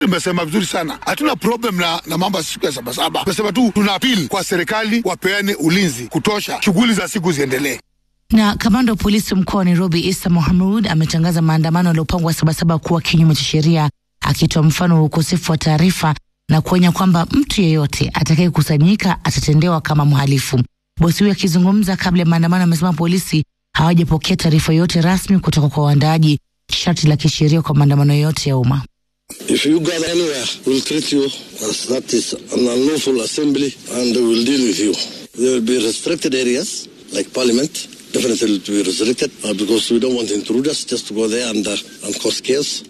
Nimesema vizuri sana, hatuna problem na, na mambo ya siku ya sabasaba. Tumesema tu tuna apili kwa serikali wapeane ulinzi kutosha, shughuli za siku ziendelee. Na kamanda wa polisi mkoa wa Nairobi Isa Mohamud ametangaza maandamano yaliyopangwa Sabasaba kuwa kinyume cha sheria, akitoa mfano wa ukosefu wa taarifa na kuonya kwamba mtu yeyote atakayekusanyika atatendewa kama mhalifu. Bosi huyo akizungumza kabla ya maandamano amesema polisi hawajapokea taarifa yoyote rasmi kutoka kwa waandaaji, sharti la kisheria kwa maandamano yoyote ya umma. If you gather anywhere, we'll treat you as that is an unlawful assembly and we'll deal with you. There will be restricted areas like parliament. Definitely will be restricted uh, because we don't want intruders just to go there and, uh, and cause chaos.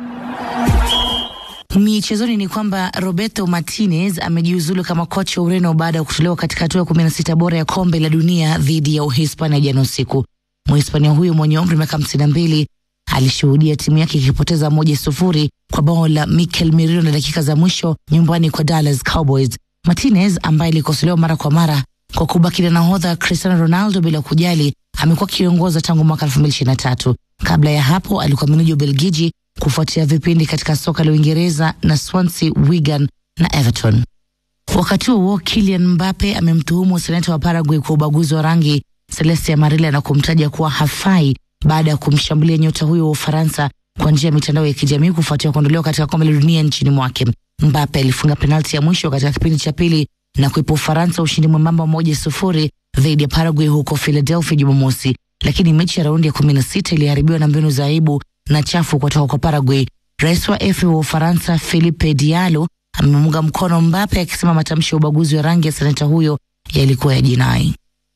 Michezoni ni kwamba Roberto Martinez amejiuzulu kama kocha wa Ureno baada ya kutolewa katika hatua ya kumi na sita bora ya kombe la dunia dhidi ya Uhispania jana usiku. Mhispania huyo mwenye umri miaka hamsini na mbili alishuhudia timu yake ikipoteza moja sufuri kwa bao la Mikel Merino na dakika za mwisho nyumbani kwa Dallas Cowboys. Martinez ambaye alikosolewa mara kwa mara kwa kubaki na nahodha Cristiano Ronaldo bila kujali, amekuwa akiongoza tangu mwaka 2023. Kabla ya hapo alikuwa meneja Ubelgiji kufuatia vipindi katika soka la Uingereza na Swansea, Wigan na Everton. Wakati huo Kylian Mbappe amemtuhumu seneta wa Paraguay kwa ubaguzi wa rangi Celeste Amarilla na kumtaja kuwa hafai baada ya kumshambulia nyota huyo wa Ufaransa kwa njia ya mitandao ya kijamii kufuatia kuondolewa katika kombe la dunia nchini mwake. Mbappe alifunga penalti ya mwisho katika kipindi cha pili na kuipa Ufaransa ushindi mwembamba moja sufuri dhidi ya Paraguay huko Philadelphia Jumamosi, lakini mechi ya raundi ya kumi na sita iliharibiwa na mbinu za aibu na chafu kutoka kwa Paraguay. Rais wa FA wa Ufaransa Philippe Diallo amemunga mkono Mbappe akisema matamshi ya ubaguzi wa rangi ya seneta huyo yalikuwa ya jinai.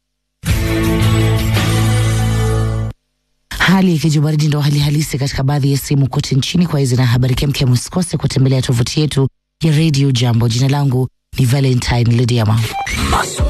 Hali ikija baridi ndo hali halisi katika baadhi ya sehemu kote nchini. Kwa hizi na habari kemkem, usikose kutembelea tovuti yetu ya Radio Jambo. Jina langu ni Valentine Lidiama.